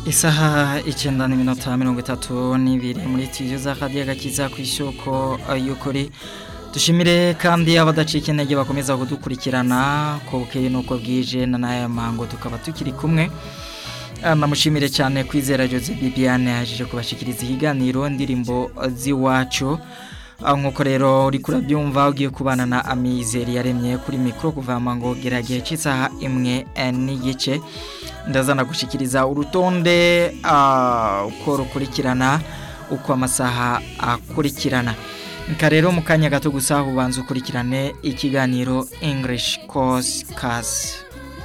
isaha icyenda n'iminota mirongo itatu n'ibiri muri tiyo za kadiya gakiza ku isoko y'ukuri dushimire kandi abadacika intege bakomeza kudukurikirana ko bukeye n'uko bwije na n'aya mango tukaba tukiri kumwe namushimire cyane kwizera jose bibiane yaje kubashikiriza ihiganiro ndirimbo z'iwacu nk'uko rero uri kurabyumva ugiye kubana na amizeri yaremye kuri mikoro kuvama ngo geragere cy'isaha imwe n'igice ndazana gushyikiriza urutonde uko rukurikirana uko amasaha akurikirana rero mu kanya gato gusa ubanza ukurikirane ikiganiro english course case